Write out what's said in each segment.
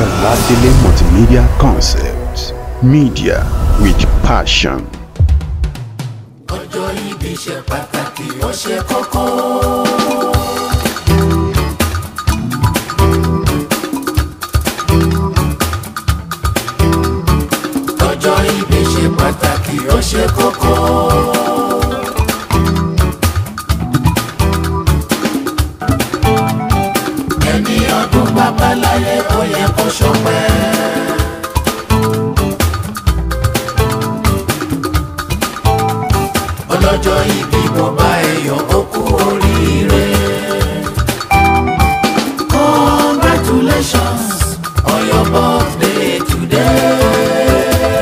Oladele Multimedia Concepts. Media with passion. ọjọ́ ìbí ṣe pàtàkì ó ṣe kókó. ọjọ́ ìbí ṣe pàtàkì ó ṣe kókó. ẹni ọdún bàbá láyé ó yẹ kó ṣọpẹ́. ọlọ́jọ́ ìbí mo bá ẹ̀yọ̀ ó kú oríire. congratulations on your birthday today.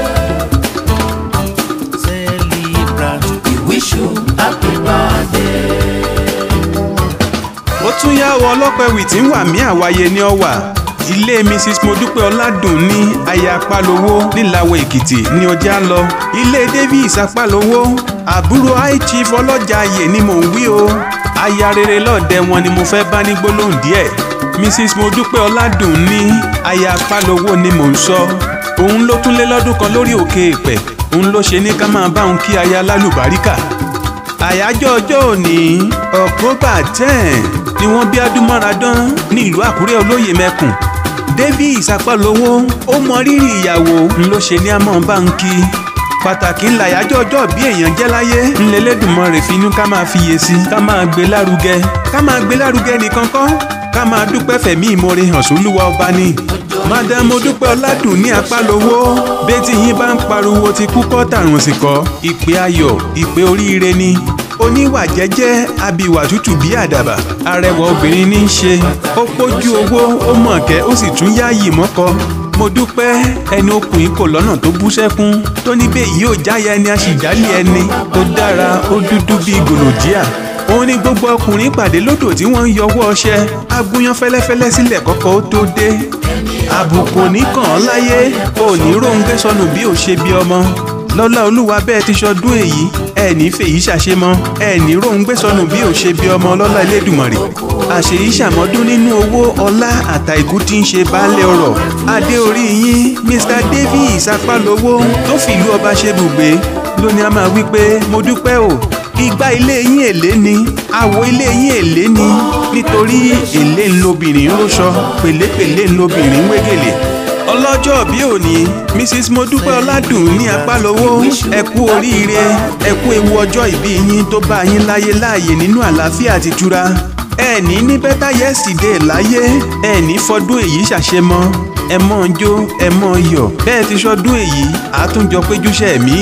celebrant we wish you happy birthday. ó tún yá ọ ọlọ́pẹ́ tí ń wà mí àwáyé ní ọ̀wà ilé mrs modúpẹ́ ọládùn ní aya apálowó nílàwọ̀ èkìtì ní ọjà lọ ilé davis apálowó àbúrò high chief ọlọ́jàyè ni mò ń wí o aya rere lọ́ọ̀dẹ wọn ni mo fẹ́ bá ní gbólóhùn díẹ̀ mrs modúpẹ́ ọládùn ní aya apálowó ni mò ń sọ òun ló tún lé lọ́dún kan lórí òkè èpẹ̀ òun ló ṣe ní ká máa bá òun kí aya lálùbáríkà àyájọ́ ọjọ́ òní october ten ni wọ́n bí adúmọ̀radán nílùú àkúrẹ́ olóyè mẹ́kùn davis apálówó ó mọ rírì ìyàwó ń ló ṣe ní àmọ́ bá ń kí pàtàkì ńlá àyájọ́ ọjọ́ bí èèyàn jẹ́ láyé ńlẹ́lẹ́dùnmọ́ finú ká máa fiyè sí ká máa gbé lárugẹ ká máa gbé lárugẹ nìkan kọ́ ká máa dúpẹ́ fẹ̀mí ìmoore hàn sólúwa ọba ni madam odúpẹ́ ọládùn ní apálówó bẹ́tí yín bá ń pariwo ti kú kọ́ tàrùn sí kọ́ ìpè ayọ̀ ìpè oríire ni oníwà jẹ́jẹ́ abiwà tútù bí àdàbà arẹwà obìnrin ní í ṣe ó pójú owó ó mọ̀kẹ́ ó sì tún yáàyè mọ́kọ mo dúpẹ́ ẹni okùnrin kò lọ́nà tó bú sẹ́kún tó ní bẹ́ẹ̀ yóò jáya ẹni aṣìjálẹ̀ ẹni tó dára ó dúdú bíi gòlòjíà òun ni gbogbo ọkùnrin pàdé lódò tí wọ́n ń yọwọ́ ọṣẹ agúnyán fẹ́lẹ́fẹ́lẹ́ sílẹ̀ kọ́kọ́ ó tó dé àbùkù oníkàn án láyé òní róńgbé sọnù bí ò ṣe bí ọmọ lọ́lá olúwa bẹ́ẹ̀ ti ṣọdún èyí ẹ̀ẹ́nì fèyí ṣàṣemọ́ ẹ̀ẹ́nì róńgbé sọnù bí ò ṣe bí ọmọ lọ́lá elédùmarè àṣèyí ṣàmọ́dún nínú owó ọlá àtàìkú tí ń ṣe baálé ọrọ̀ adé orí yín mr davis apálówó tó fìlú ọba ṣe bùgbé lónìí a máa wí pé mo dúpẹ́ o ìgbà ilé yín èlé ni àwo ilé yín èlé ni nítorí èlé ńlọbìnrin róṣọ pèlépèlé ńlọbìnrin wégèlè ọlọ́jọ́ bí òní mrs modúpẹ́ ọládùn ní apálówó ẹ kú oríire ẹ kú ewu ọjọ́ ìbí yín tó bá yín láyé láàyè nínú àlàáfíà àti ìtura ẹ ní ní bẹ́tà yẹ́sìdẹ̀ láyé ẹ ní fọdún èyí ṣàṣemọ́ ẹ mọ́ ń jó ẹ mọ́ ń yọ̀ bẹ́ẹ̀ ti ṣọdún èyí àtúnjọ péjúṣẹ́ mi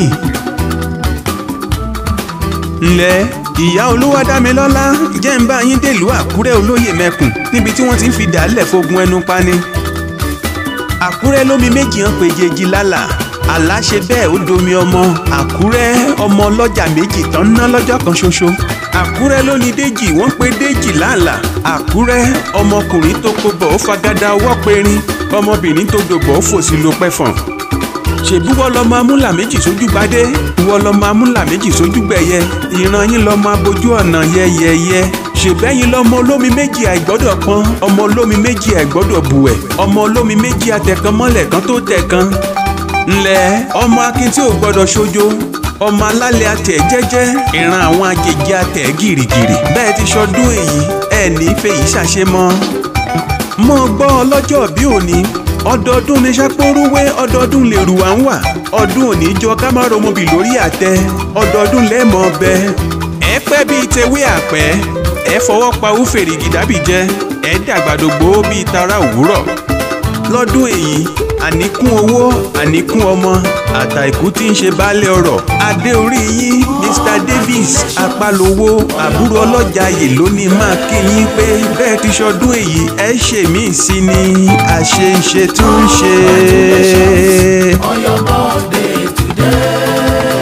ǹlẹ́ ìyá olúwadámilọ́lá jẹ́ ń bá yín dèlú àkúrẹ́ olóyè mẹ́kùn níbi tí wọ́n ti ń fi dàálẹ̀ fogun ẹnu pani. àkúrẹ́ lómi méjì hàn péjèèjì lálà àlá ṣe bẹ́ẹ̀ ó domi ọmọ àkúrẹ́ ọmọ ọlọ́jà méjì tán ná lọ́jọ́ kan ṣoṣo. àkúrẹ́ ló ní déjì wọ́n pe déjì lálà àkúrẹ́ ọmọkùnrin tó kó bọ̀ ó fagada ọwọ́ perin ọmọbìnrin tó dògbò ó fòsì ló pẹ́fọ̀n ṣèbí wọ́n lọ́mọ amúlà méjì sójú gbadé wọ́n lọ́mọ amúlà méjì sójú gbẹ̀yẹ ìran yín lọ́mọ abojú ọ̀nà yẹ́yẹ́yẹ́ ṣèbẹ́yìn lọ́mọ olómi méjì àìgbọ́dọ̀ pọ́n ọmọ olómi méjì àìgbọ́dọ̀ bùwẹ̀ ọmọ olómi méjì àtẹ̀kan mọ́lẹ̀ kan tó tẹ̀kan ńlẹ̀ ọmọ akin tí ò gbọ́dọ̀ ṣojo ọmọ alálẹ̀ atẹ̀ jẹ́jẹ́ ìran àwọn àjèjì atẹ̀ gìrìgìrì bẹ́ẹ̀ ti ṣọdún èyí ẹ̀ ní fèyí ṣàṣemọ́ mọ́ gbọ́ ọlọ́jọ́ bí òní ọdọọdún ní sápórúwé ọdọọdún lè rù wá ń wà ọdún òní jọ ká má romobi lórí àtẹ ọdọọdún lẹ́ẹ̀mọ́ ọbẹ̀ ẹ pẹ́ bíi tewé àpẹ́ ẹ fọwọ́ pa úfèrè gìdábì jẹ ẹ dàgbàdògbò bíi tara òwúrọ̀ lọ́dún èyí àníkún owó àníkún ọmọ àtàìkú tí ń ṣe baálé ọrọ̀ adé orí yín mr davis apálówó àbúrò ọlọ́jàyè lónìí máa kí yín pé bẹ́ẹ̀ ti ṣọdún èyí ẹ ṣe mí sí ni àṣeṣe tún ṣe. on your birthday today.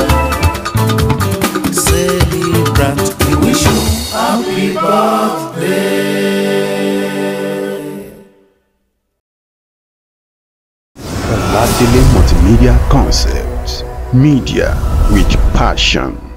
Celebrant, we wish you happy birthday. Oladele Multimedia Concepts. Media with passion.